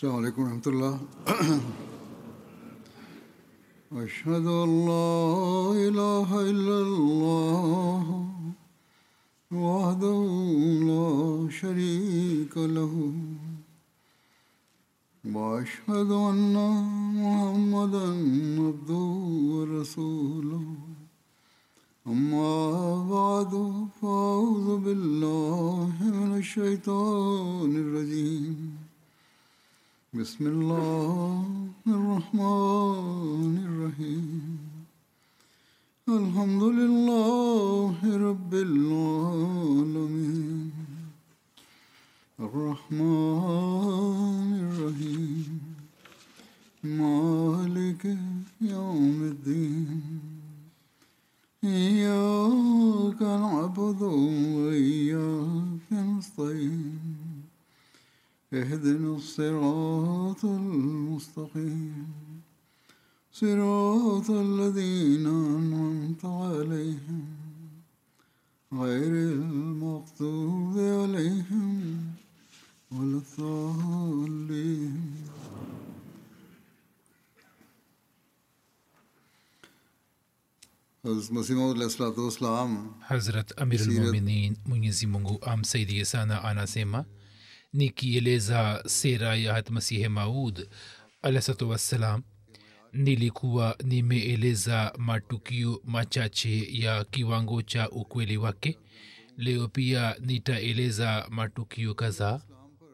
السلام عليكم ورحمة الله أشهد أن لا إله إلا الله وحده لا شريك له وأشهد أن محمدا عبده ورسوله أما بعد فأعوذ بالله من الشيطان الرجيم بسم الله الرحمن الرحيم الحمد لله رب العالمين الرحمن الرحيم مالك يوم الدين إياك نعبد وإياك نستعين اهدنا الصراط المستقيم صراط الذين أنعمت عليهم غير المغضوب عليهم ولا الضالين Hazrat Masih Maud Islam hazrat amirulmuminin mwenyezi mungu amsaidie sana anasema nikieleza sera ya hatmasihe maud alahsatu wassalam nilikuwa nimeeleza matukio machache ya kiwango cha ukweli wake leo pia nitaeleza matukio kadhaa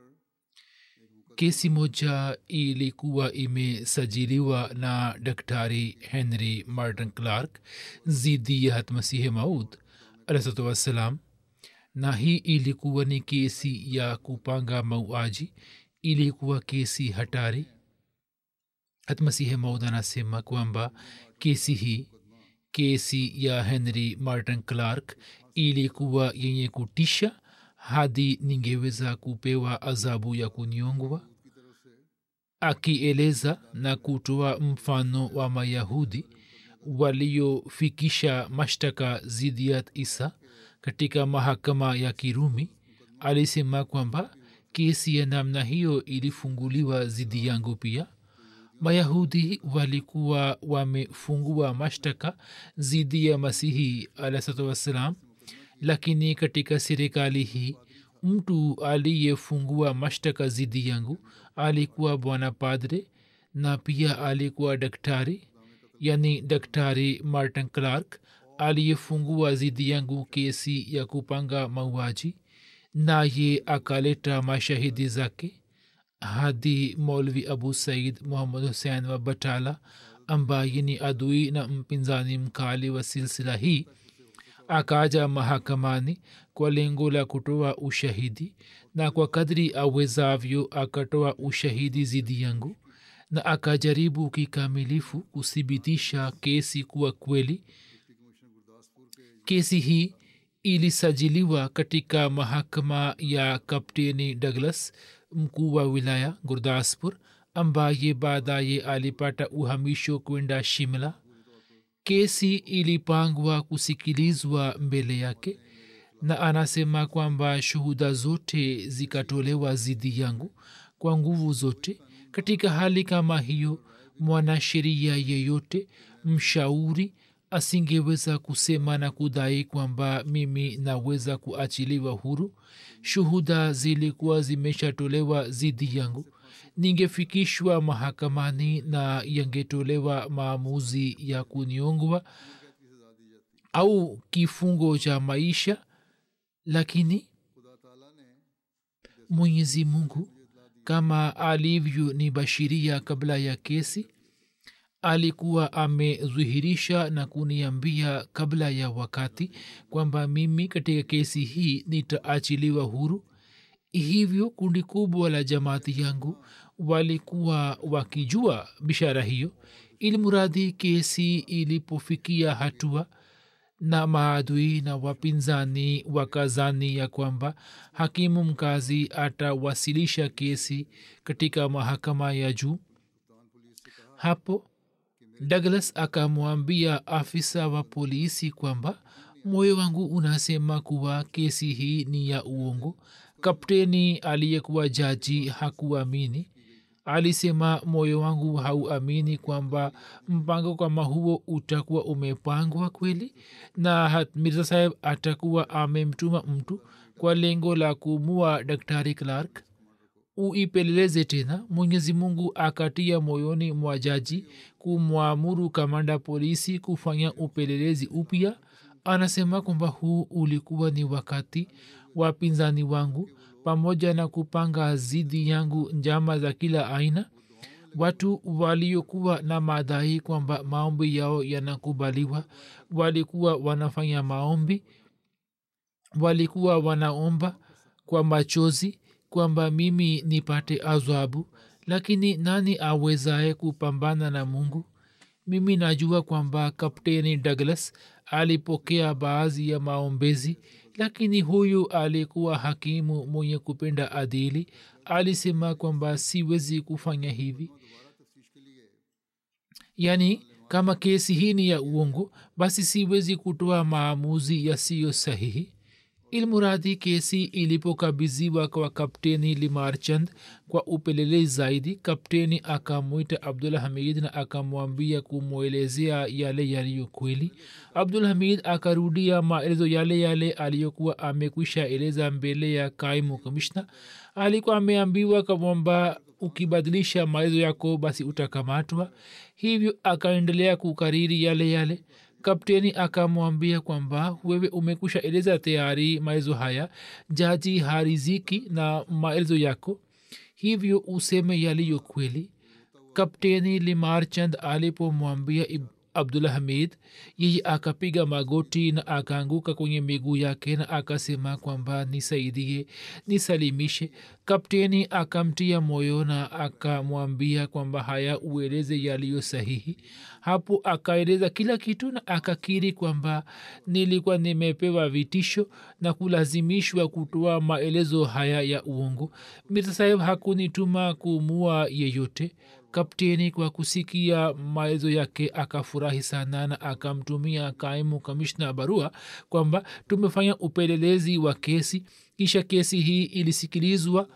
kesi moja ilikuwa imesajiliwa na daktari henry martin clark zidi ya hatmasihe maud alahsatu wassalam na hii ilikuwa ni kesi ya kupanga mauaji ilikuwa kesi hatari hatmasihe maud anasema kwamba kesi hii kesi ya henry martin clark ilikuwa yenye kutisha hadi ningeweza kupewa adhabu ya kunyongwa akieleza na kutoa mfano wa mayahudi waliofikisha mashtaka zidiyat isa katika mahakama ya kirumi alisema kwamba kesi ya namna hiyo ilifunguliwa zidi yangu pia mayahudi walikuwa wamefungua mashtaka zidi ya masihi alahsatu wassalam lakini katika serikali hii mtu aliyefungua mashtaka zidi yangu alikuwa bwana padre na pia alikuwa daktari yani daktari martin clark aliyefungua zidi yangu kesi ya kupanga mauaji naye akaleta mashahidi zake hadi molvi abu said muhammad husein wa batala ambaye ni adui na mpinzani mkali wa silsila hii akaja mahakamani kwa lengo la kutoa ushahidi na kwa kadri awezavyo akatoa ushahidi zidi yangu na akajaribu kikamilifu kuthibitisha kesi kuwa kweli kesi hii ilisajiliwa katika mahakama ya kapteni douglas mkuu wa wilaya gurdaspur ambaye baadaye alipata uhamisho kwenda shimla kesi ilipangwa kusikilizwa mbele yake na anasema kwamba shuhuda zote zikatolewa zidi yangu kwa nguvu zote katika hali kama hiyo mwanasheria yeyote mshauri asingeweza kusema na kudai kwamba mimi naweza kuachiliwa huru shuhuda zilikuwa zimeshatolewa zidi yangu ningefikishwa mahakamani na yangetolewa maamuzi ya kuniongwa au kifungo cha maisha lakini mwenyezi mungu kama alivyo ni bashiria kabla ya kesi alikuwa amedhihirisha na kuniambia kabla ya wakati kwamba mimi katika kesi hii nitaachiliwa huru hivyo kundi kubwa la jamaati yangu walikuwa wakijua bishara hiyo ili muradhi kesi ilipofikia hatua na maadui na wapinzani wakazani ya kwamba hakimu mkazi atawasilisha kesi katika mahakama ya juu hapo douglas akamwambia afisa wa polisi kwamba moyo wangu unasema kuwa kesi hii ni ya uongo kapteni aliyekuwa jaji hakuamini alisema moyo wangu hauamini kwamba mpango kama huo utakuwa umepangwa kweli na mirza saheb atakuwa amemtuma mtu kwa lengo la kumua daktari clark uipeleleze tena mwenyezi mungu akatia moyoni mwa jaji kumwamuru kamanda polisi kufanya upelelezi upya anasema kwamba huu ulikuwa ni wakati wapinzani wangu pamoja na kupanga zidi yangu njama za kila aina watu waliokuwa na madai kwamba maombi yao yanakubaliwa walikuwa wanafanya maombi walikuwa wanaomba kwa machozi kwamba mimi nipate adhabu lakini nani awezaye kupambana na mungu mimi najua kwamba kapteni douglas alipokea baadhi ya maombezi lakini huyu alikuwa hakimu mwenye kupenda adili alisema kwamba siwezi kufanya hivi yaani kama kesi hii ni ya uongo basi siwezi kutoa maamuzi yasiyo sahihi ilmuradhi kesi ilipokabidhiwa kwa kapteni limarchand kwa upelelezi zaidi kapteni akamwita abdul hamid na akamwambia kumwelezea yale yaliyo kweli abdul hamid akarudia maelezo yale yale aliyokuwa amekwisha eleza mbele ya kaimu kamishna alikuwa ameambiwa kwamba ukibadilisha maelezo yako basi utakamatwa hivyo akaendelea kukariri yale yale kapteni akamwambia kwamba wewe umekusha eleza tayari maelezo haya jaji hariziki na maelezo yako hivyo useme yaliyo kweli kapteni limarchand alipomwambia abdullah hamid yeye akapiga magoti na akaanguka kwenye miguu yake na akasema kwamba nisaidie nisalimishe kapteni akamtia moyo na akamwambia kwamba haya ueleze yaliyo sahihi hapo akaeleza kila kitu na akakiri kwamba nilikuwa nimepewa vitisho na kulazimishwa kutoa maelezo haya ya uongo mirza saheb hakunituma kumua yeyote kapteni kwa kusikia maelezo yake akafurahi sana na akamtumia kaimu kamishna barua kwamba tumefanya upelelezi wa kesi kisha kesi hii ilisikilizwa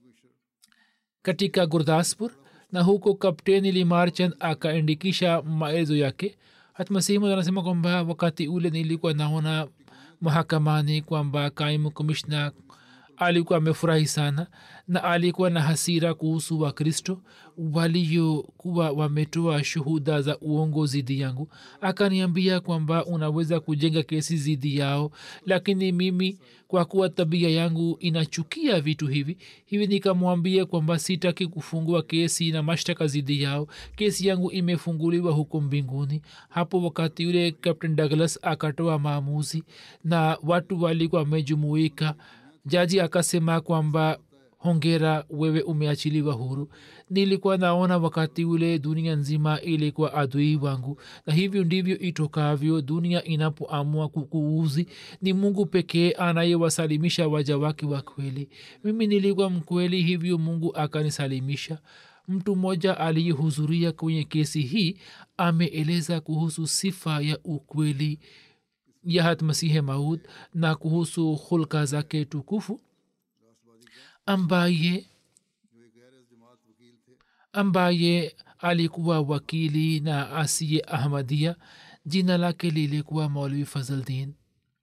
katika gurdaspur na huko kapteni limarchand akaandikisha maelezo yake hatmasimu anasema kwamba wakati ule nilikuwa naona mahakamani kwamba kaimu komishna alikuwa amefurahi sana na alikuwa na hasira kuhusu wakristo waliokuwa wametoa shuhuda za uongo zidi yangu akaniambia kwamba unaweza kujenga kesi zidi yao lakini mimi kwa kuwa tabia yangu inachukia vitu hivi hivi nikamwambia kwamba sitaki kufungua kesi na mashtaka zidi yao kesi yangu imefunguliwa huko mbinguni hapo wakati yule captain douglas akatoa maamuzi na watu walikuwa wamejumuika jaji akasema kwamba hongera wewe umeachiliwa huru nilikuwa naona wakati ule dunia nzima ilikuwa adui wangu na hivyo ndivyo itokavyo dunia inapoamua kukuuzi ni mungu pekee anayewasalimisha waja wake wa kweli mimi nilikuwa mkweli hivyo mungu akanisalimisha mtu mmoja aliyehudhuria kwenye kesi hii ameeleza kuhusu sifa ya ukweli ya hatmasihe maud na kuhusu hulka zake tukufu ambaye ambaye alikuwa wakili na asiye ahmadia jina lake lilikuwa maulvi fazldin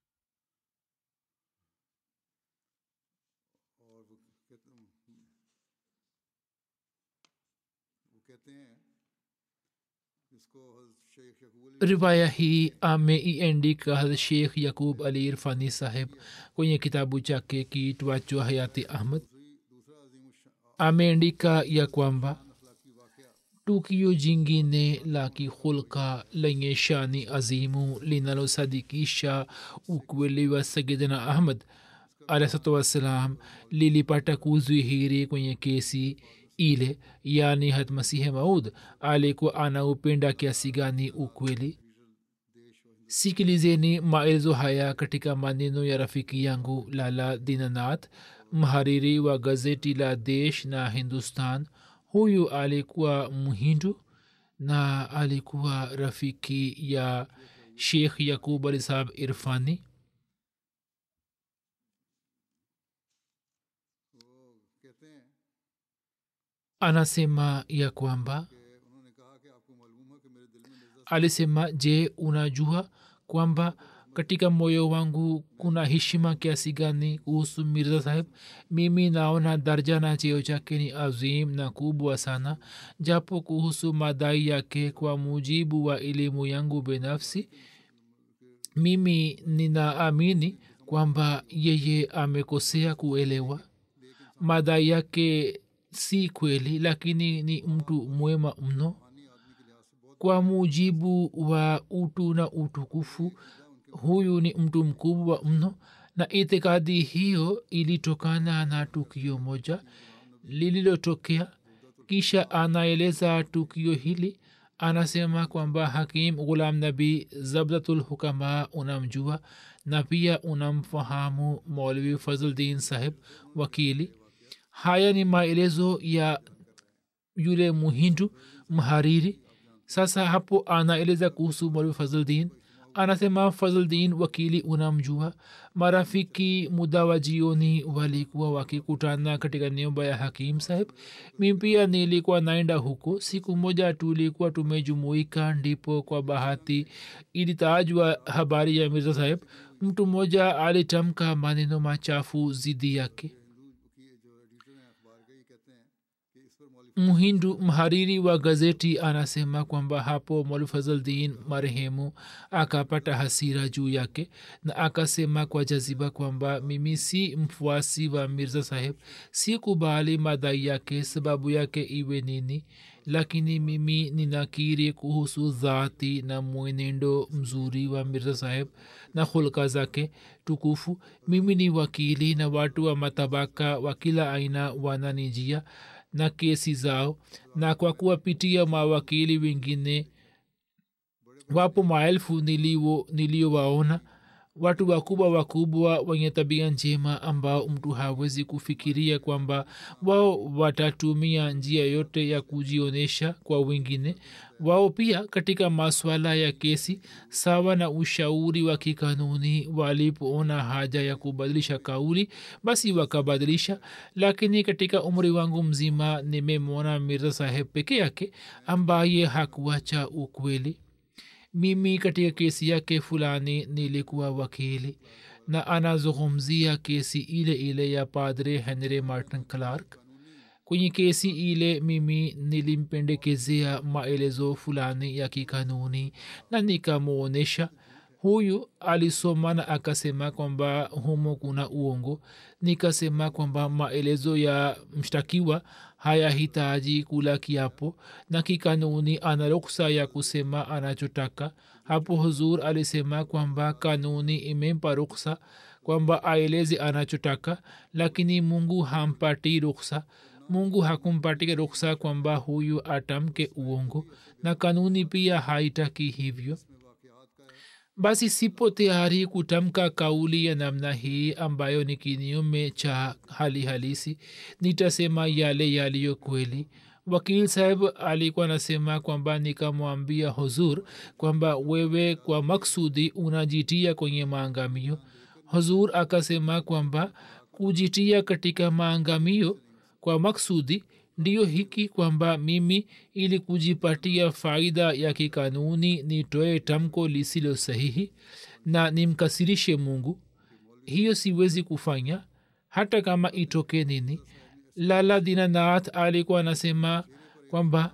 riwaya hii ameiandika hadh sheikh yakub ali irfani saheb kwenye kitabu chake kiitwacho hayati ahmad ameandika ya kwamba tukio jingine la kihulka lenye shani azimu linalosadikisha ukweli wa sayidina ahmad alahsatu wassalam lilipata kudhihiri kwenye kesi ile yani hatmasihe maud alikuwa anaupenda kiasi gani ukweli sikilizeni maelezo haya katika maneno ya rafiki yangu lala dinanath mhariri wa gazeti la desh na hindustan huyu alikuwa mhindu na alikuwa rafiki ya sheikh yakub ali sahab irfani anasema ya kwamba alisema je unajua kwamba katika moyo wangu kuna heshima kiasi gani kuhusu mirza saheb mimi naona darja na cheo chake ni azim na kubwa sana japo kuhusu madai yake kwa mujibu wa elimu yangu binafsi mimi ninaamini kwamba yeye amekosea kuelewa madai yake si kweli lakini ni mtu mwema mno kwa mujibu wa utu na utukufu huyu ni mtu mkubwa mno na itikadi hiyo ilitokana na tukio moja lililotokea kisha anaeleza tukio hili anasema kwamba hakim ghulam nabi zabdatul hukama unamjua na pia unamfahamu maulvi fazldin saheb wakili haya ni maelezo ya yule muhindu mhariri sasa hapo anaeleza kuhusu maulvi fazldin anasema fazldin wakili unamjua marafiki muda wa jioni walikuwa wakikutana katika nyumba ya hakim saheb mi pia nilikuwa naenda huko siku moja tulikuwa tumejumuika ndipo kwa bahati ilitajwa habari ya mirza saheb mtu mmoja alitamka maneno machafu zidi yake mhindu mhariri wa gazeti anasema kwamba hapo mwalfazaldin marehemu akapata hasira juu yake na akasema kwa jaziba kwamba mimi si mfuasi wa mirza saheb si kubali madai yake sababu yake iwe nini lakini mimi ninakiri kuhusu dhati na mwenendo mzuri wa mirza saheb na hulka zake tukufu mimi ni wakili na watu wa matabaka wa kila aina wananijia na kesi zao na kwa kuwapitia mawakili wengine wapo maelfu niliowaona watu wakubwa wakubwa wenye tabia njema ambao mtu hawezi kufikiria kwamba wao watatumia njia yote ya kujionyesha kwa wengine wao pia katika maswala ya kesi sawa na ushauri wa kikanuni walipoona haja ya kubadilisha kauli basi wakabadilisha lakini katika umri wangu mzima nimemwona mirza saheb peke yake ambaye hakuacha ukweli mimi katika kesi yake fulani nilikuwa wakili na anazungumzia kesi ile ile ya padre henry martin clark kwenye kesi ile mimi nilimpendekezea maelezo fulani ya kikanuni na nikamwonyesha huyu alisoma na akasema kwamba humo kuna uongo nikasema kwamba maelezo ya mshtakiwa hayahitaji kula kiapo na kikanuni ana ruksa ya kusema anachotaka hapo huzur alisema kwamba kanuni imempa ruksa kwamba aeleze anachotaka lakini mungu hampati ruksa mungu hakumpatia ruksa kwamba huyu atamke uongo na kanuni pia haitaki hivyo basi sipo tayari kutamka kauli ya namna hii ambayo ni kinyume cha hali halisi nitasema yale yaliyo kweli wakil saheb alikuwa anasema kwamba nikamwambia huzur kwamba wewe kwa maksudi unajitia kwenye maangamio huzur akasema kwamba kujitia katika maangamio kwa maksudi ndiyo hiki kwamba mimi ili kujipatia faida ya kikanuni nitoe tamko lisilo sahihi na nimkasirishe mungu hiyo siwezi kufanya hata kama itoke nini lala dinanath alikuwa anasema kwamba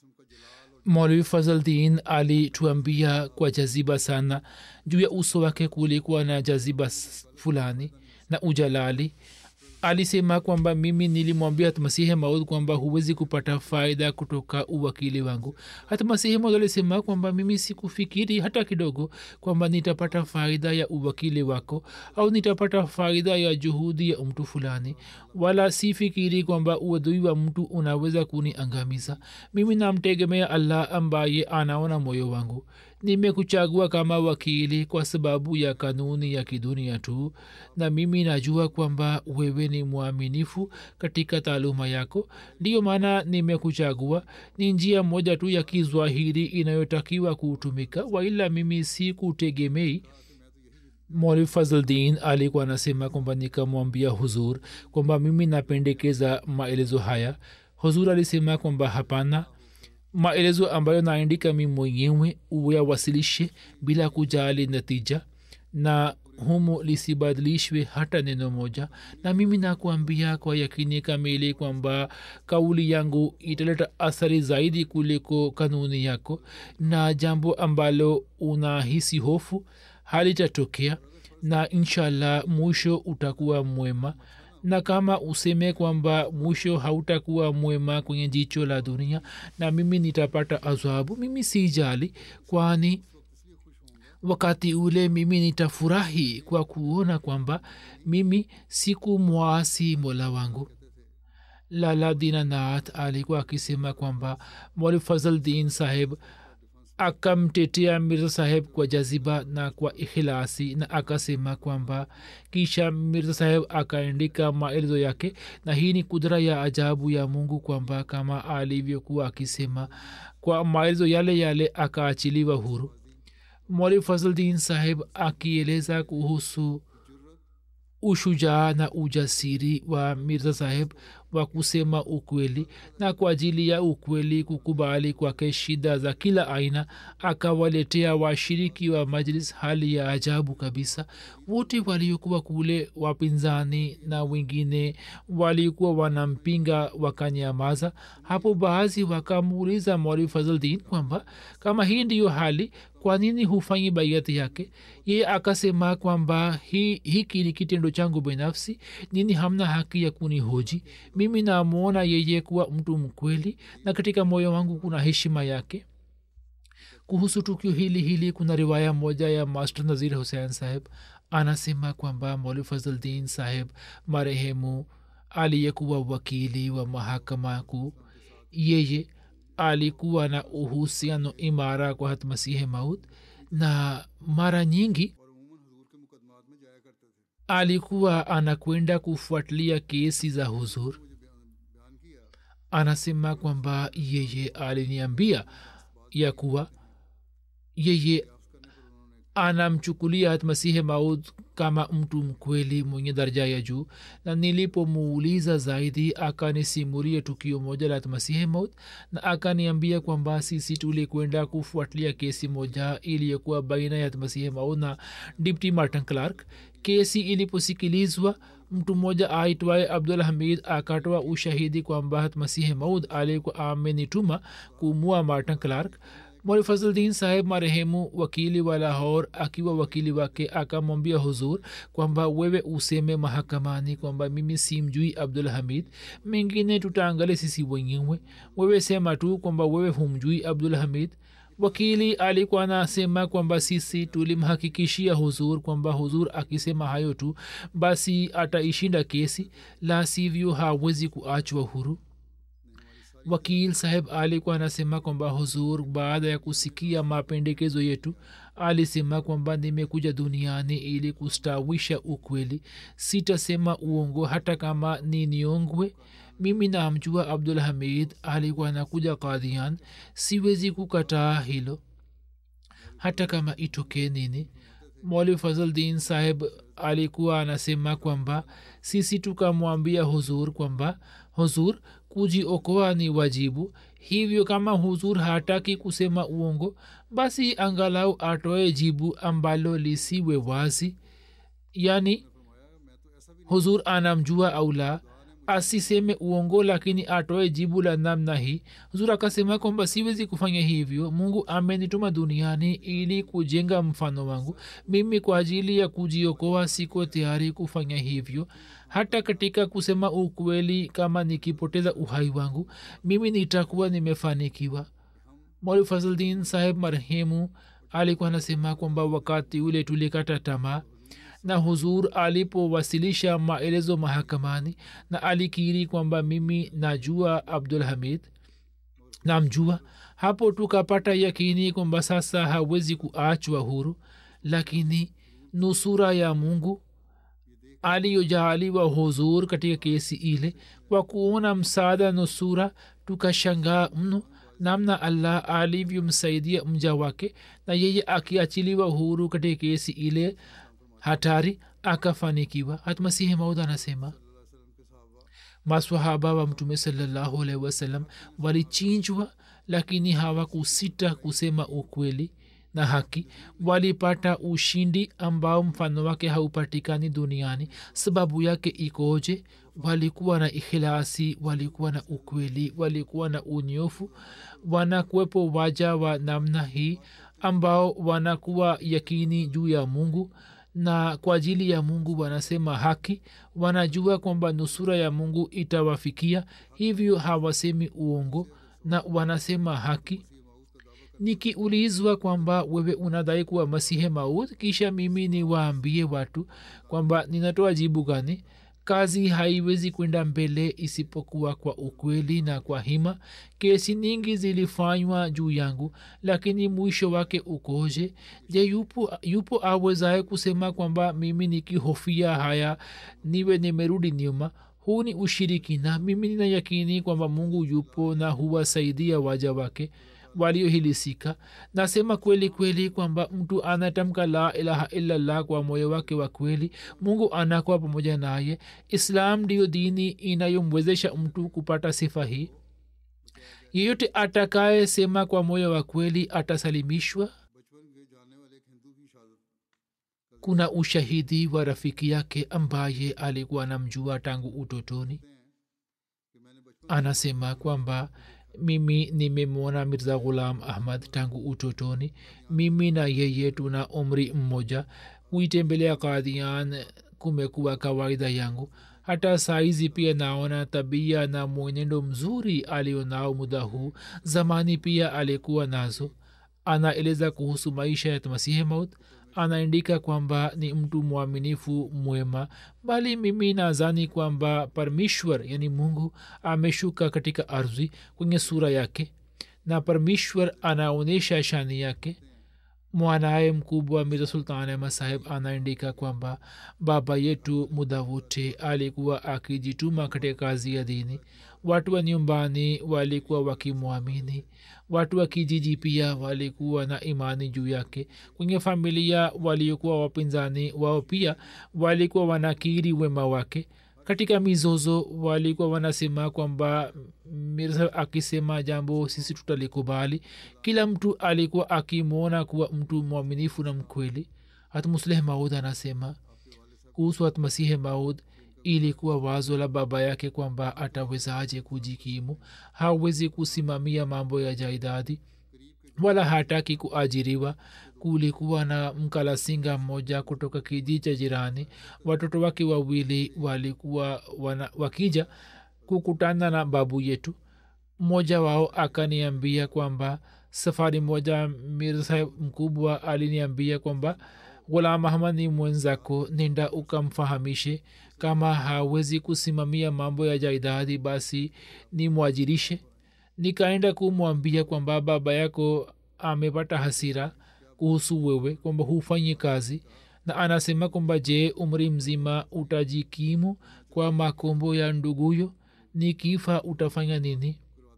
molwi fazldin alituambia kwa jaziba sana juu ya uso wake kulikuwa na jaziba fulani na ujalali alisema kwamba mimi nilimwambia hatmasihi maud kwamba huwezi kupata faida kutoka uwakili wangu hatmasihi maud alisema kwamba mimi sikufikiri hata kidogo kwamba nitapata faida ya uwakili wako au nitapata faida ya juhudi ya mtu fulani wala sifikiri kwamba uadui wa mtu unaweza kuniangamiza mimi namtegemea allah ambaye anaona moyo wangu nimekuchagua kama wakili kwa sababu ya kanuni ya kidunia tu na mimi najua kwamba wewe ni mwaminifu katika taaluma yako ndiyo maana nimekuchagua ni njia moja tu ya kizwahiri inayotakiwa kutumika waila mimi si kutegemei moli fazldin alikuwa anasema kwamba nikamwambia huzur kwamba mimi napendekeza maelezo haya huzur alisema kwamba hapana maelezo ambayo naandika mi mwenyewe uyawasilishe bila kujali natija na humo lisibadilishwe hata neno moja na mimi nakuambia kwa yakini kamili kwamba kauli yangu italeta athari zaidi kuliko kanuni yako na jambo ambalo unahisi hofu halitatokea na inshallah mwisho utakuwa mwema na kama useme kwamba mwisho hautakuwa mwema kwenye jicho la dunia na mimi nitapata adhabu mimi sijali kwani wakati ule mimi nitafurahi kwa kuona kwamba mimi siku mwasi mola wangu lala dinanath alikuwa akisema kwamba mwali fazldin saheb akamtetea mirza saheb kwa jaziba na kwa ikhilasi na akasema kwamba kisha mirza saheb akaandika maelezo yake na hii ni kudra ya ajabu ya mungu kwamba kama alivyokuwa akisema kwa maelezo yale yale akaachiliwa huru mwali fazldin saheb akieleza kuhusu ushujaa na ujasiri wa mirza saheb wa kusema ukweli na kwa ajili ya ukweli kukubali kwake shida za kila aina akawaletea washiriki wa majlis hali ya ajabu kabisa wote waliokuwa kule wapinzani na wengine walikuwa wanampinga wakanyamaza hapo baadhi wakamuuliza mwali fazldin kwamba kama hii ndiyo hali kwa nini hufanyi baiati yake ye akasema kwamba hi, hiki ni kitendo changu binafsi nini hamna haki ya kunihoji mimi namwona yeye kuwa mtu mkweli na katika moyo wangu kuna heshima yake kuhusu tukio hili hili kuna riwaya moja ya master nazir hussein saheb anasema kwamba moli fazldin saheb marehemu aliyekuwa wakili wa mahakama kuu yeye alikuwa na uhusiano imara kwa hatmasihi maud na mara nyingi alikuwa anakwenda kufuatilia kesi za huzur anasema kwamba yeye aliniambia ya kuwa yeye anamchukulia hatmasihi maud kama mtu mkweli mwenye daraja ya juu na nilipomuuliza zaidi akanisimulia tukio moja la hatmasihi maud na akaniambia kwamba sisi tulikwenda kufuatilia kesi moja iliyokuwa baina ya hatmasihi maud na dipty martin clark kesi iliposikilizwa mtu mmoja aitwaye abdul hamid akatoa ushahidi kwamba hatmasihi maud alikuwa amenituma kumua martin clark mwali fazldin saheb marehemu wakili wa lahor akiwa wakili wake akamwambia huzur kwamba wewe useme mahakamani kwamba mimi simjui abdul hamid mengine tutaangalia sisi wenyewe wewe sema tu kwamba wewe humjui abdul hamid wakili alikuwa anasema kwamba sisi tulimhakikishia huzur kwamba huzur akisema hayo tu basi ataishinda kesi la sivyo hawezi kuachwa huru wakil saheb alikuwa anasema kwamba huzur baada ya kusikia mapendekezo yetu alisema kwamba nimekuja duniani ili kustawisha ukweli sitasema uongo hata kama ni niongwe mimi namjua abdul hamid alikuwa anakuja kadhian siwezi kukataa hilo hata kama itokee nini mwali fazldin saheb alikuwa anasema kwamba sisi tukamwambia huzur kwamba huzur kujiokoa ni wajibu hivyo kama huzur hataki kusema uongo basi angalau atoe jibu ambalo lisiwe wazi yani huzur anamjua au la asiseme uongo lakini atoe jibu la namna hii huzur akasema kwamba siwezi kufanya hivyo mungu amenituma duniani ili kujenga mfano wangu mimi kwa ajili ya kujiokoa siko tayari kufanya hivyo hata katika kusema ukweli kama nikipoteza uhai wangu mimi nitakuwa nimefanikiwa mwali fazldin saheb marehemu alikuwa anasema kwamba wakati ule tulikata tamaa na huzur alipowasilisha maelezo mahakamani na alikiri kwamba mimi najua abdul hamid namjua hapo tukapata yakini kwamba sasa hawezi kuachwa huru lakini nusura ya mungu aliyojaaliwa huzur katika kesi ile kwa kuona msaada nusura tukashangaa mno namna allah alivyomsaidia mja wake na yeye akiachiliwa huru katika kesi ile hatari akafanikiwa hatmasihi maud anasema maswahaba wa mtume salallahu alaihi wasallam walichinjwa lakini hawakusita kusema ukweli na haki walipata ushindi ambao mfano wake haupatikani duniani sababu yake ikoje walikuwa na ikhilasi walikuwa na ukweli walikuwa na unyofu wanakuwepo waja wa namna hii ambao wanakuwa yakini juu ya mungu na kwa ajili ya mungu wanasema haki wanajua kwamba nusura ya mungu itawafikia hivyo hawasemi uongo na wanasema haki nikiulizwa kwamba wewe unadai kuwa masihe maud kisha mimi niwaambie watu kwamba ninatoa jibu gani kazi haiwezi kwenda mbele isipokuwa kwa ukweli na kwa hima kesi nyingi zilifanywa juu yangu lakini mwisho wake ukoje je yupo, yupo awezaye kusema kwamba mimi nikihofia haya niwe nimerudi nyuma huu ni ushirikina mimi nina yakini kwamba mungu yupo na huwasaidia waja wake waliohilisika nasema kweli kweli kwamba mtu anatamka la ilaha illallah kwa moyo wake wa kweli mungu anakuwa pamoja naye islam ndiyo dini inayomwezesha mtu kupata sifa hii yeyote atakaye sema kwa moyo wa kweli atasalimishwa kuna ushahidi wa rafiki yake ambaye alikuwa namjua tangu utotoni anasema kwamba mimi nimemwona mirza ghulam ahmad tangu utotoni mimi na yeye tuna umri mmoja kuitembelea kadhian kumekuwa kawaida yangu hata saizi pia naona tabia na mwenendo mzuri alionao muda huu zamani pia alikuwa nazo anaeleza kuhusu maisha ya masihi maut anaandika kwamba ni mtu mwaminifu mwema bali mimi nazani kwamba parmishwar yani mungu ameshuka katika ardhi kwenye sura yake na parmishwar anaonyesha shani yake mwanaye mkubwa mirza sultan ahmad saheb anaandika kwamba baba yetu muda wote alikuwa akijituma katika kazi ya dini watu wa nyumbani walikuwa wakimwamini watu wa kijiji pia walikuwa na imani juu yake kwenye familia waliokuwa wapinzani wao pia walikuwa wanakiri wema wake katika mizozo walikuwa wanasema kwamba mirza akisema jambo sisi tutalikubali kila mtu alikuwa akimwona kuwa mtu mwaminifu na mkweli hatmusleh maud anasema kuhusu hatmasihe maud ilikuwa wazo la baba yake kwamba atawezaje kujikimu hawezi kusimamia mambo ya jaidadi wala hataki kuajiriwa kulikuwa na mkalasinga mmoja kutoka kijiji cha jirani watoto wake wawili walikuwa wana, wakija kukutana na babu yetu mmoja wao akaniambia kwamba safari moja mirsa mkubwa aliniambia kwamba ghulam ahmad ni mwenzako nenda ukamfahamishe kama hawezi kusimamia mambo ya jaidadi basi ni mwajirishe nikaenda kumwambia kwamba baba yako amepata hasira kuhusu wewe kwamba hufanyi kazi na anasema kwamba je umri mzima utajikimu kwa makombo ya nduguyo ni kifa utafanya nini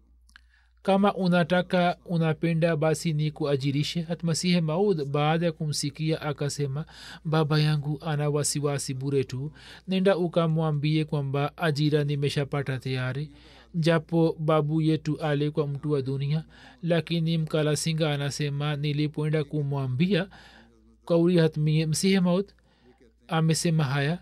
kama unataka unapenda basi ni kuajirishe hatmasihe maud baada ya kumsikia akasema baba yangu ana wasiwasi bure tu nenda ukamwambie kwamba ajira nimeshapata tayari japo babu yetu alikuwa mtu wa dunia lakini mkalasinga anasema nilipoenda kumwambia kauli hatmie msihe maud amesema haya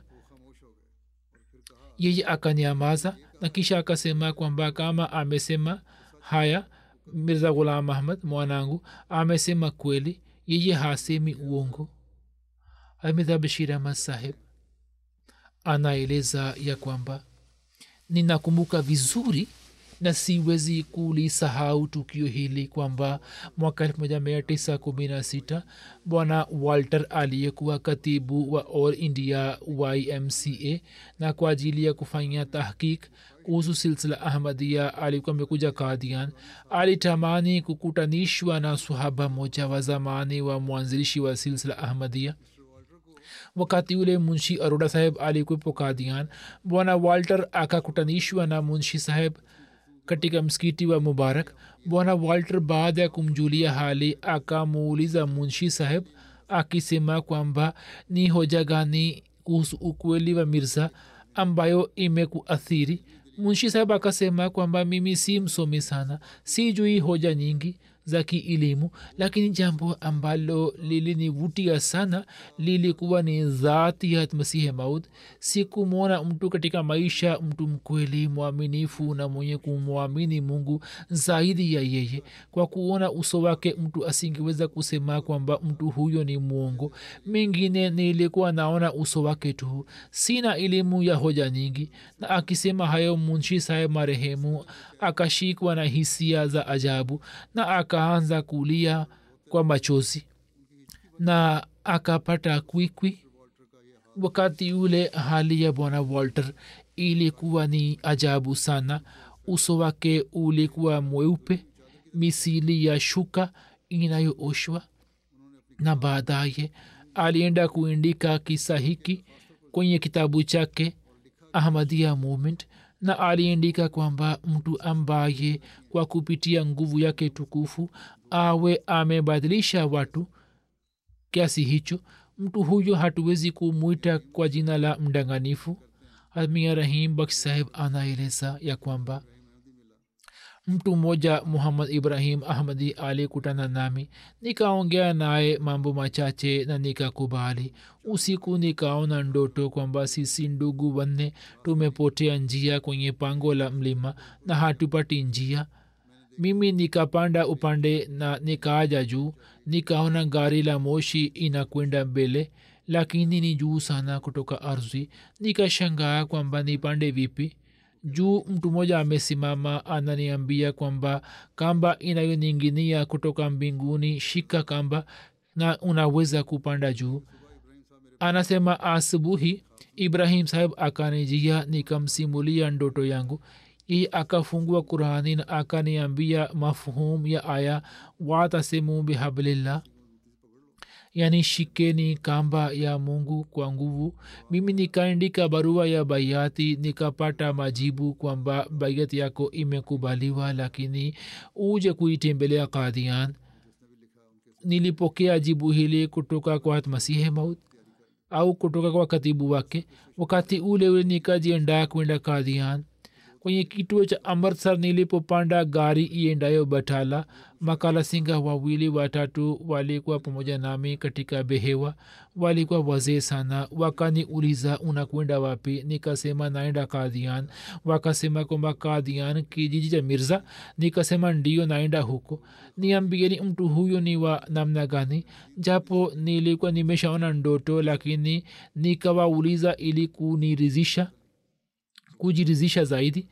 yeye akanyamaza na kisha akasema kwamba kama amesema haya mirza ghulam ahmad mwanangu amesema kweli yeye hasemi uongo amidha bashir ahmad saheb anaeleza ya kwamba ninakumbuka vizuri na siwezi kulisahau tukio hili kwamba mwaka elfu moja mia tisa kumi na sita bwana walter aliyekuwa katibu wa all india ymca na kwa ajili ya kufanya tahkik kuhusu silsila ahmadia alikuwa amekuja kadian alitamani kukutanishwa na sahaba moja wa zamani wa mwanzilishi wa silsila ahmadia wakati ule munshi aroda saheb alikuwepo kadian bwana walter akakutanishwa na munshi saheb katika msikiti wa mubarak bwana walter baada ya kumjulia hali akamuuliza munshi saheb akisema kwamba ni hoja gani kuhusu ukweli wa mirza ambayo imekuathiri munshi saheb akasema kwamba mimi si msomi sana si jui hoja nyingi za kielimu lakini jambo ambalo lilinivutia sana lilikuwa ni dhati ya masihi maud sikumwona mtu katika maisha mtu mkweli mwaminifu na mwenye kumwamini mungu zaidi ya yeye kwa kuona uso wake mtu asingeweza kusema kwamba mtu huyo ni mwongo mengine nilikuwa naona uso wake tu sina elimu ya hoja nyingi na akisema hayo munshi saheb marehemu akashikwa na hisia za ajabu na akaanza kulia kwa machozi na akapata kwikwi wakati ule hali ya bwana walter ilikuwa ni ajabu sana uso wake ulikuwa mweupe misili ya shuka inayooshwa na baadaye alienda kuindika kisa hiki kwenye kitabu chake ahmadia movement na aliandika kwamba mtu ambaye kwa kupitia nguvu yake tukufu awe amebadilisha watu kiasi hicho mtu huyo hatuwezi kumwita kwa jina la mdanganifu amia rahim baksh saheb anaeleza ya kwamba mtu mmoja muhammad ibrahim ahmadi alikutana nami nikaongea naye mambo machache na nikakubali usiku nikaona ndoto kwamba sisi ndugu wanne tumepotea njia kwenye pango la mlima na hatupati njia mimi nikapanda upande na nikaaja juu nikaona gari la moshi inakwenda mbele lakini ni juu sana kutoka ardhi nikashangaa kwamba nipande vipi juu mtu mmoja amesimama ananiambia kwamba kamba inayoninginia kutoka mbinguni shika kamba na unaweza kupanda juu anasema asubuhi ibrahim saheb akanijia nikamsimulia ndoto yangu hii akafungua qurani na akaniambia mafhum ya aya watasimu bihablillah yani shikeni kamba ya mungu kwa nguvu mimi nikaandika barua ya baiati nikapata majibu kwamba baiati yako imekubaliwa lakini uje kuitembelea kadian nilipokea jibu hili kutoka kwa masihe maut au kutoka kwa katibu wake wakati ule ule nikajiendaa kwenda kadian kwenye kituo cha amritsar nilipopanda gari iendayo batala makala singa wawili watatu walikuwa pamoja nami katika behewa walikuwa wazee sana wakaniuliza unakwenda wapi nikasema naenda kadhian wakasema kwamba kadhian kijiji cha mirza nikasema ndio naenda huko niambieni mtu huyo ni wa namna gani japo nilikuwa nimeshaona ndoto lakini nikawauliza ili kunirizisha kujirizisha zaidi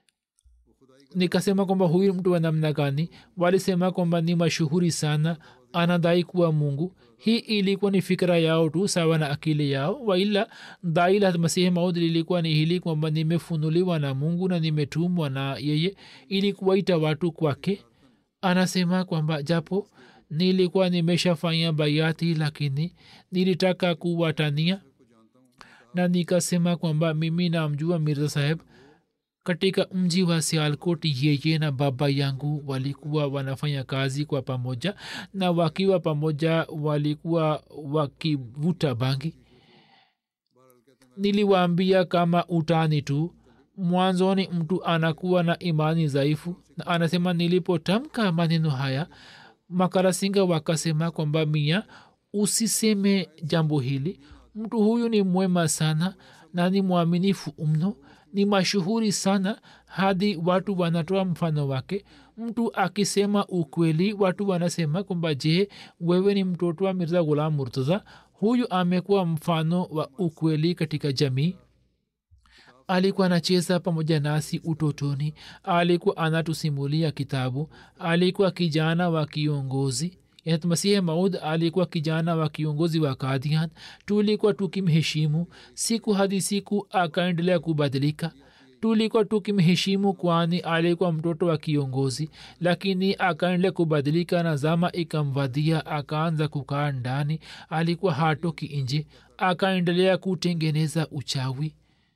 nikasema kwamba huyu mtu wa namna gani walisema kwamba ni mashuhuri sana anadai kuwa mungu hii ilikuwa ni fikira yao tu sawa na akili yao waila dai la masihi maud lilikuwa ni hili kwamba nimefunuliwa na mungu na nimetumwa na yeye ili kuwaita watu kwake anasema kwamba japo nilikuwa nimeshafanya bayati lakini nilitaka kuwatania na nikasema kwamba mimi namjua mirza saheb katika mji wa sialkot yeye na baba yangu walikuwa wanafanya kazi kwa pamoja na wakiwa pamoja walikuwa wakivuta bangi niliwaambia kama utani tu mwanzoni mtu anakuwa na imani dhaifu na anasema nilipotamka maneno haya makarasinga wakasema kwamba mia usiseme jambo hili mtu huyu ni mwema sana na ni mwaminifu mno ni mashuhuri sana hadi watu wanatoa mfano wake mtu akisema ukweli watu wanasema kwamba je wewe ni mtoto wa mirza ghulam murtaza huyu amekuwa mfano wa ukweli katika jamii alikuwa anacheza pamoja nasi utotoni alikuwa anatusimulia kitabu alikuwa kijana wa kiongozi masihi maud alikuwa kijana wa kiongozi wa kadian tulikuwa tukimheshimu siku hadi siku akaendelea kubadilika tulikuwa tukimheshimu kwani alikuwa mtoto wa kiongozi lakini akaendelea kubadilika na zama ikamvadia akaanza kukaa ndani alikuwa hatoki nje akaendelea kutengeneza uchawi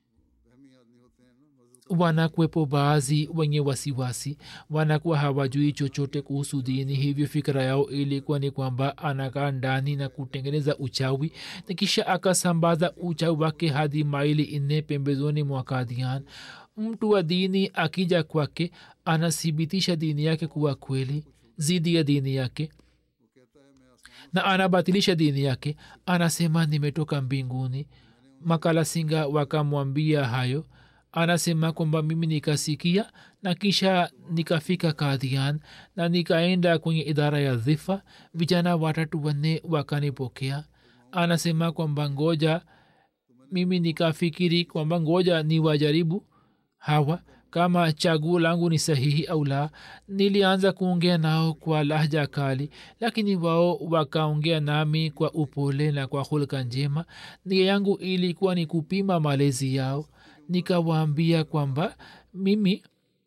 wanakwepo baadhi wenye wasiwasi wanakuwa hawajui chochote kuhusu dini hivyo fikira yao ilikuwa ni kwamba anakaa ndani na kutengeneza uchawi na kisha akasambaza uchawi wake hadi maili nne pembezoni mwa kadian mtu wa dini akija kwake anathibitisha dini yake kuwa kweli zidi ya dini yake na anabatilisha dini yake anasema nimetoka mbinguni makala singa wakamwambia hayo anasema kwamba mimi nikasikia na kisha nikafika kadhian na nikaenda kwenye idara ya dhifa vijana watatu wanne wakanipokea anasema kwamba ngoja mimi nikafikiri kwamba ngoja ni wajaribu hawa kama chaguo langu ni sahihi au la nilianza kuongea nao kwa lahja kali lakini wao wakaongea nami kwa upole na kwa hulka njema nia yangu ilikuwa ni kupima malezi yao nikawaambia kwamba mimi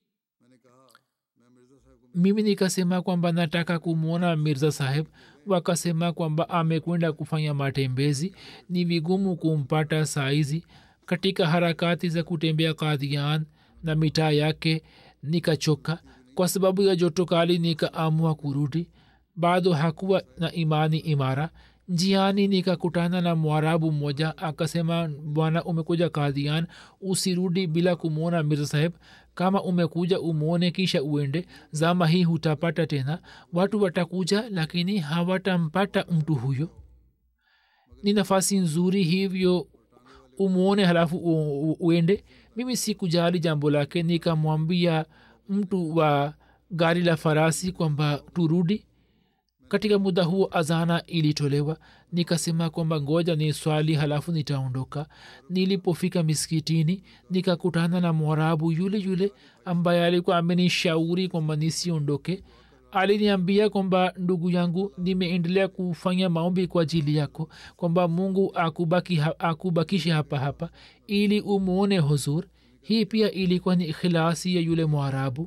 mimi nikasema kwamba nataka kumwona mirza saheb wakasema kwamba amekwenda kufanya matembezi ni vigumu kumpata saizi katika harakati za kutembea kadhian na mitaa yake nikachoka kwa sababu ya joto kali nikaamua kurudi bado hakuwa na imani imara njiani nikakutana na mwarabu mmoja akasema bwana umekuja kadhian usirudi bila kumwona mirza saheb kama umekuja umwone kisha uende zama hii hutapata tena watu watakuja lakini hawatampata mtu huyo ni nafasi nzuri hivyo umwone halafu u- u- uende mimi sikujali jambo lake nikamwambia mtu wa gari la farasi kwamba turudi katika muda huo azana ilitolewa nikasema kwamba ngoja ni swali halafu nitaondoka nilipofika miskitini nikakutana na mwarabu yule yule ambaye alikuwa amenishauri kwamba nisiondoke aliniambia kwamba ndugu yangu nimeendelea kufanya maombi kwa ajili yako kwamba mungu akubaki ha, akubakishe hapa hapa ili umwone huzur hii pia ilikuwa ni ikhilasi ya yule mwarabu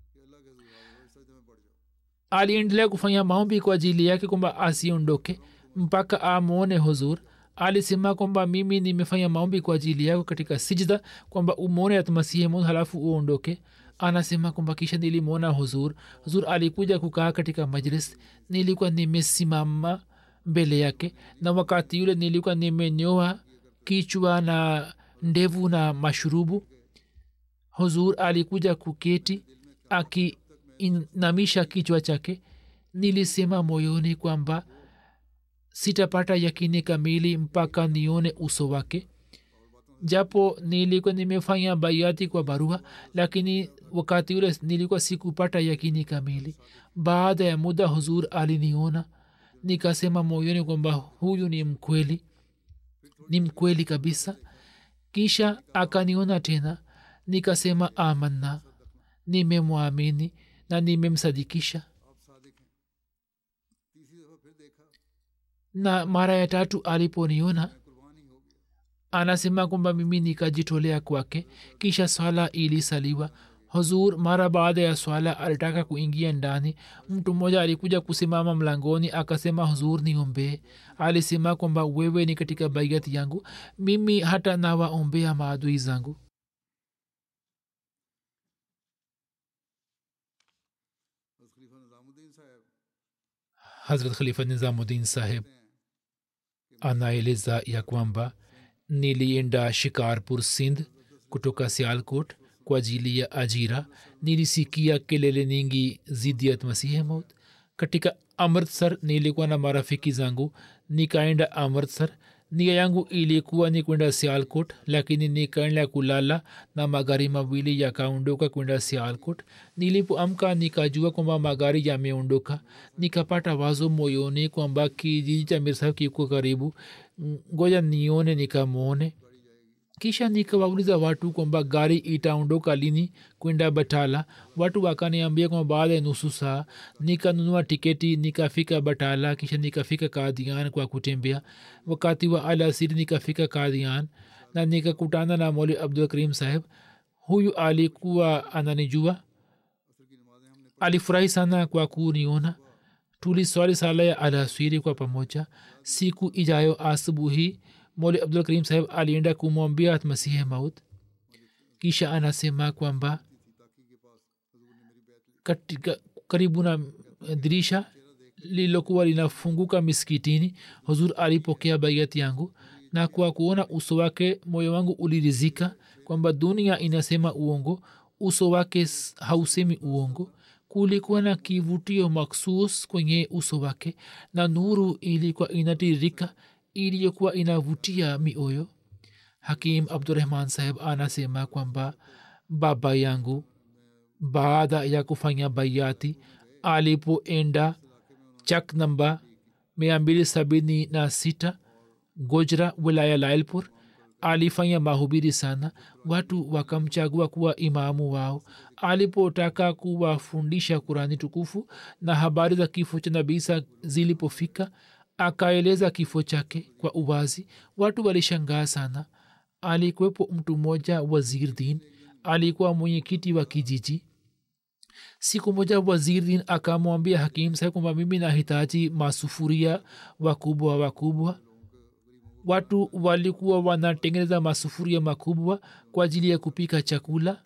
aliendelea kufanya maombi kwa ajili yake kwamba asiondoke mpaka amwone huzur alisema kwamba mimi nimefanya maombi kwa ajili yako katika sijda kwamba umwone atmasihi mun halafu uondoke anasema kwamba kisha nilimwona huzur huzur alikuja kukaa katika majlis nilikuwa nimesimama mbele yake na wakati yule nilikuwa nimenyoa kichwa na ndevu na mashurubu huzur alikuja kuketi akiinamisha kichwa chake nilisema moyoni kwamba sitapata yakini kamili mpaka nione uso wake japo nilikuwa nimefanya baiati kwa barua lakini wakati ule nilikuwa sikupata yakini kamili baada ya muda huzur aliniona nikasema moyoni kwamba huyu ni mkweli ni mkweli kabisa kisha akaniona tena nikasema amanna nimemwamini na nimemsadikisha na mara ya tatu aliponiona anasema kwamba mimi nikajitolea kwake kisha swala ilisaliwa huzur mara baada ya swala alitaka kuingia ndani mtu mmoja alikuja kusimama mlangoni akasema huzur niombee alisema kwamba wewe ni katika baiati yangu mimi hata nawaombea maadui zangu hazrat khalifa nizamuddin saheb anaeleza ya kwamba nilienda shikarpur sindh kutoka sialkot kwa ajili ya ajira nilisikia kelele nyingi zidi ya masihi maut katika amritsar nilikuwa na marafiki zangu nikaenda amritsar nia yangu ilikuwa ni kwenda sialkot lakini nikaenda kulala na magari mawili yakaondoka kwenda sialkot nilipoamka nikajua kwamba magari yameondoka nikapata wazo moyoni kwamba kijiji cha mirsahab kiko karibu ngoja nione nikamwone kisha nikawauliza watu kwamba gari itaondoka lini kwenda batala watu wakaniambia kwamba baada ya nusu saa nikanunua tiketi nikafika batala kisha nikafika kadhian kwa kutembea wakati wa alasiri nikafika kadhian na nikakutana na moli abdul karim saheb huyu alikuwa ananijua alifurahi sana kwa kuniona tuliswali sala ya alasiri kwa pamoja siku ijayo asubuhi moli abdul karim saheb alienda kumwambia masihi maut kisha anasema kwamba katika karibu na dirisha lililokuwa linafunguka miskitini huzur alipokea baiati yangu na kwa kuona uso wake moyo wangu ulirizika kwamba dunia inasema uongo uso wake s- hausemi uongo kulikuwa na kivutio maksus kwenye uso wake na nuru ilikuwa inatiririka iliyokuwa inavutia mioyo hakim abdurahman saheb anasema kwamba baba yangu baada ya kufanya baiati alipoenda chak namba mia mbili sabini na sita gojra wilaya lailpur alifanya mahubiri sana watu wakamchagua kuwa imamu wao alipotaka kuwafundisha kurani tukufu na habari za kifo cha nabisa zilipofika akaeleza kifo chake kwa uwazi watu walishangaa sana alikuwepo mtu mmoja wazir din alikuwa mwenyekiti wa kijiji siku moja wazirdin akamwambia hakim saheb kwamba mimi nahitaji masufuria wakubwa wakubwa watu walikuwa wanatengeneza masufuria makubwa kwa ajili ya kupika chakula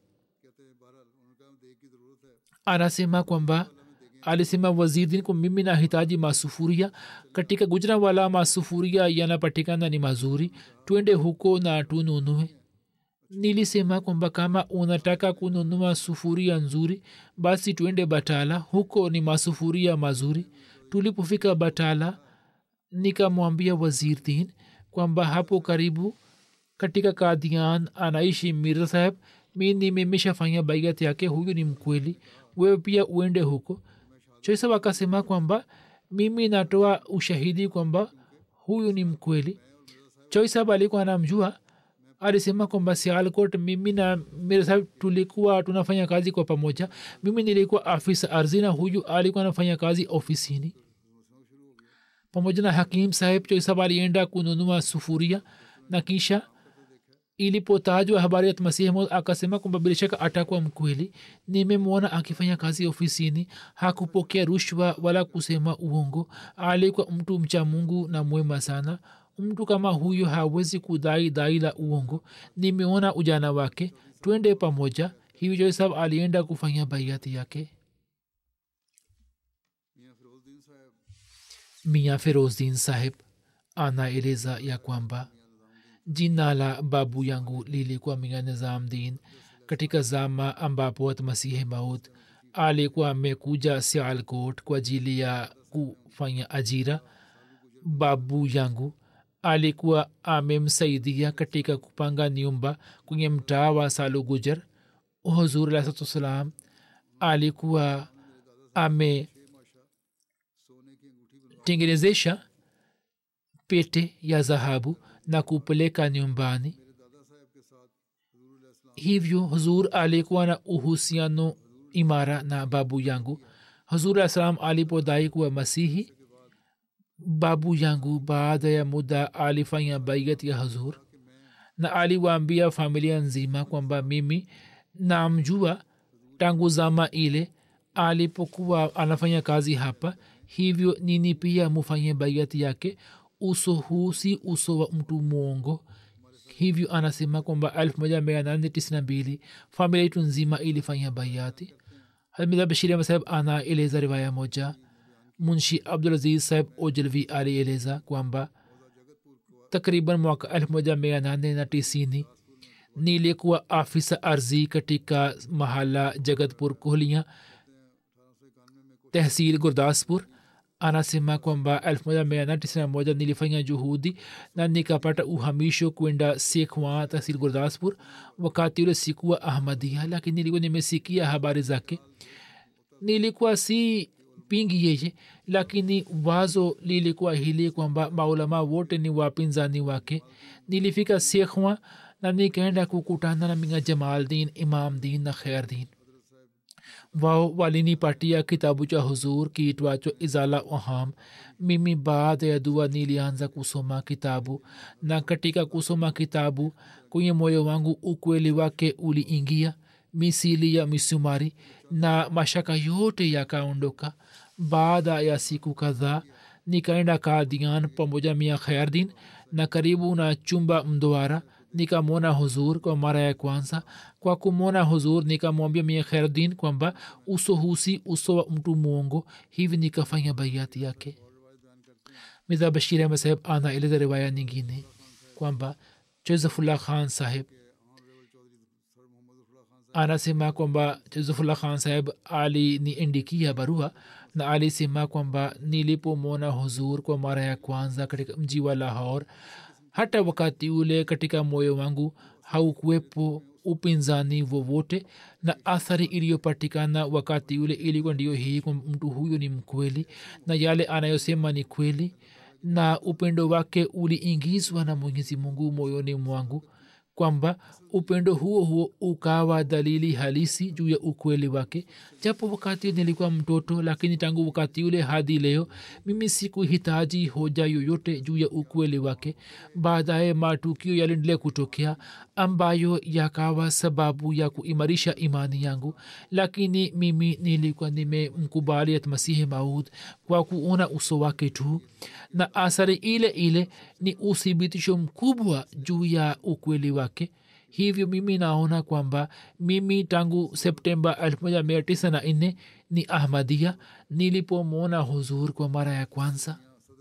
anasema kwamba alisema wazirdin kwa mimi nahitaji masufuria katika gujra wala masufuria yanapatikana ni mazuri twende huko na tununue nilisema kwamba kama unataka kununua sufuria nzuri basi twende batala huko ni masufuria mazuri tulipofika batala nikamwambia wazirdin kwamba hapo karibu katika kadian anaishi mirza saheb mi nimemeshafanya baiat yake huyu ni mkweli wewe pia uende huko choisab akasema kwamba mimi natoa ushahidi kwamba huyu ni mkweli choisab alikuwa anamjua alisema kwamba sialkot mimi na mirza saheb tulikuwa tunafanya kazi kwa pamoja mimi nilikuwa afisa ardhi na huyu alikuwa anafanya kazi ofisini pamoja na hakim saheb choisab alienda kununua sufuria na kisha ilipotajwa habari ya masihi maud akasema kwamba bila shaka atakuwa mkweli nimemwona akifanya kazi ofisini hakupokea rushwa wala kusema uongo alikuwa mtu mcha mungu na mwema sana mtu kama huyo hawezi kudai dai la uongo nimeona ujana wake twende pamoja hivyo sab alienda kufanya baiati yake mia ferozdin saheb anaeleza ya kwamba jina la babu yangu lilikuwa mia nizamdin katika zama ambapo masihi maud alikuwa amekuja sialkot kwa ajili ya kufanya ajira babu yangu alikuwa amemsaidia katika kupanga nyumba kwenye mtaa wa salu gujar huzur alahsatuwassalam alikuwa ametengenezesha pete ya dhahabu na kupeleka nyumbani hivyo huzur alikuwa na uhusiano imara na babu yangu huzur alah salam alipodai kuwa masihi babu yangu baada ya muda alifanya baiat ya huzur na aliwaambia familia nzima kwamba mimi namjua tangu zama ile alipokuwa anafanya kazi hapa hivyo nini pia mufanye baiati yake uso huu si uso wa mtu mwongo hivyo anasema kwamba elfu moja mia nane tisini na mbili familia yetu nzima ilifanya baiati hamida bashiri saheb anaeleza riwaya moja munshi abdulaziz saheb ojalvi alieleza kwamba takriban mwaka elfu moja mia nane na tisini nilikuwa afisa ardhi katika mahala jagatpur kohlia tehsil gurdaspur anasema kwamba 1991 nilifanya juhudi na nikapata uhamisho kwenda sekhwa tahsil gurdaspur wakati ule sikuwa ahmadia lakini nilikuwa nimesikia habari zake nilikuwa si pingi yeye lakini wazo lilikuwa hili kwamba maulama wote ni wapinzani wake nilifika sekhwa na nikaenda kukutana na minga jamaldin imamdin na khairdin wao walinipatia kitabu cha huzur kiitwacho izala oham mimi baada ya dua nilianza kusoma kitabu na katika kusoma kitabu kwenye moyo wangu ukweli wake uliingia misili ya misumari na mashaka yote yakaondoka baada ya siku kadhaa nikaenda kadian pamoja mia khairdin na karibu na chumba mdwara nikamwona huzur kwa mara ya kwanza kwa kumwona huzur nikamwambia mia khairdin kwamba uso husi uso wa mtu mwongo hivi nikafanya baiati yake midha bashir ahmad saheb anaeleza riwaya nyingine kwamba josefullah khan saheb anasema kwamba juzufullah khan saheb aliniindikia barua na alisema kwamba nilipomwona huzur kwa mara ya kwanza katika mji wa lahor hata wakati ule katika moyo wangu haukuwepo upinzani vovote na athari iliyopatikana wakati ule ilikuwa ndiyo hii kwa mtu huyu ni mkweli na yale anayosema ni kweli na upendo wake uliingizwa na mwenyezi mungu moyoni mwangu kwamba upendo huo huo ukawa dalili halisi juu ya ukweli wake japo wakati nilikuwa mtoto lakini tangu wakati ule hadi leo mimi sikuhitaji hoja yoyote juu ya ukweli wake baadaye matukio yaliendelea kutokea ambayo yakawa sababu ya kuimarisha imani yangu lakini mimi nilikuwa nimemkubali masihi maud kwa kuona uso wake tu na athari ile ile ni uthibitisho mkubwa juu ya ukweli wake hivyo mimi naona kwamba mimi tangu septemba 1994 ni ahmadia nilipomwona huzur kwa mara ya kwanza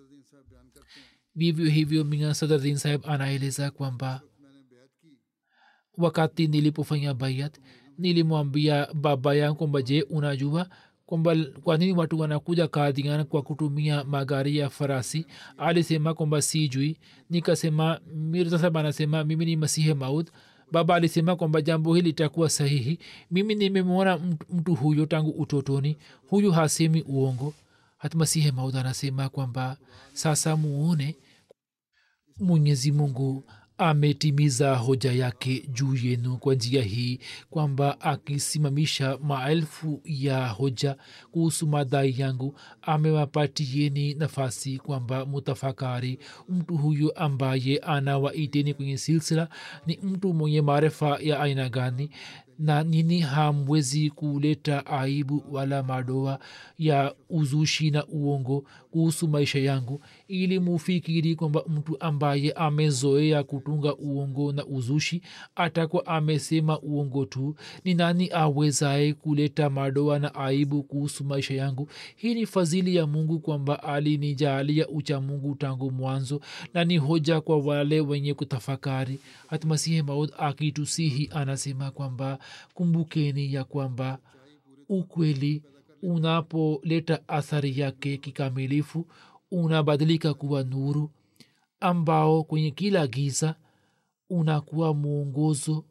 vivyo hivyo minga sadardin saheb anaeleza kwamba wakati nilipofanya bayat nilimwambia baba yangu kwamba je unajua kwamba kwa nini watu wanakuja kadhian kwa kutumia magari ya farasi alisema kwamba sijui nikasema mirza saheb anasema mimi ni masihe maud baba alisema kwamba jambo hili litakuwa sahihi mimi nimemwona mtu huyo tangu utotoni huyu hasemi uongo hata masihe maud anasema kwamba sasa muone mwenyezi mungu ametimiza hoja yake juu yenu kwa njia hii kwamba akisimamisha maelfu ya hoja kuhusu madai yangu amewapatieni nafasi kwamba mutafakari mtu huyu ambaye anawaiteni kwenye silsila ni mtu mwenye maarifa ya aina gani na nini hamwezi kuleta aibu wala madoa ya uzushi na uongo kuhusu maisha yangu ili mufikiri kwamba mtu ambaye amezoea kutunga uongo na uzushi atakuwa amesema uongo tu ni nani awezaye kuleta madoa na aibu kuhusu maisha yangu hii ni fadhili ya mungu kwamba alinijalia ucha mungu tangu mwanzo na ni hoja kwa wale wenye kutafakari hatmasihi maud akitusihi anasema kwamba kumbukeni ya kwamba ukweli unapoleta athari yake kikamilifu unabadilika kuwa nuru ambao kwenye kila giza unakuwa mwongozo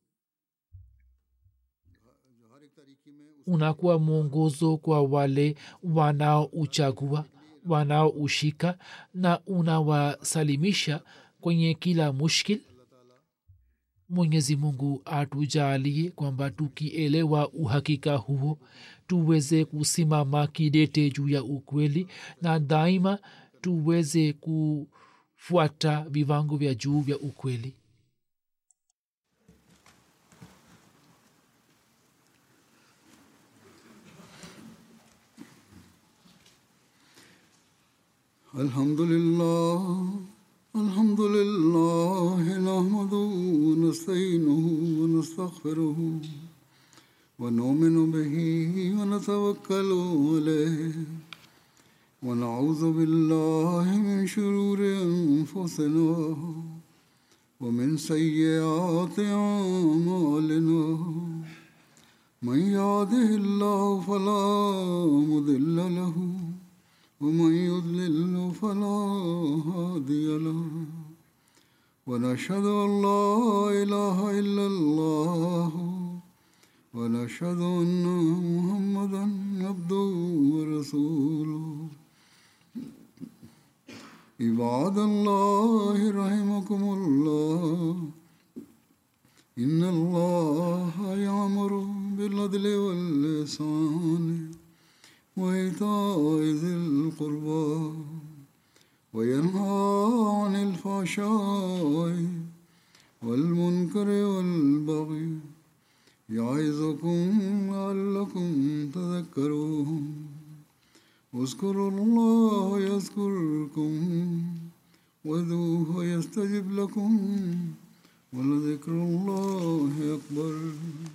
unakuwa mwongozo kwa wale wanaouchagua wanaoushika na unawasalimisha kwenye kila mushkil mwenyezi mungu atujalie kwamba tukielewa uhakika huo tuweze kusimama kidete juu ya ukweli na daima tuweze kufuata viwango vya juu vya ukweli الحمد لله الحمد لله نحمده ونستعينه ونستغفره ونؤمن به ونتوكل عليه ونعوذ بالله من شرور انفسنا ومن سيئات اعمالنا من يهده الله فلا مضل له ومن يضلل فلا هادي له ونشهد ان لا اله الا الله ونشهد ان محمدا عبده ورسوله عباد الله رحمكم الله ان الله يامر بالعدل واللسان وإيتاء ذي القربى وينهى عن الفحشاء والمنكر والبغي يعظكم لعلكم تذكرون اذكروا الله يذكركم وذوه يستجب لكم ولذكر الله أكبر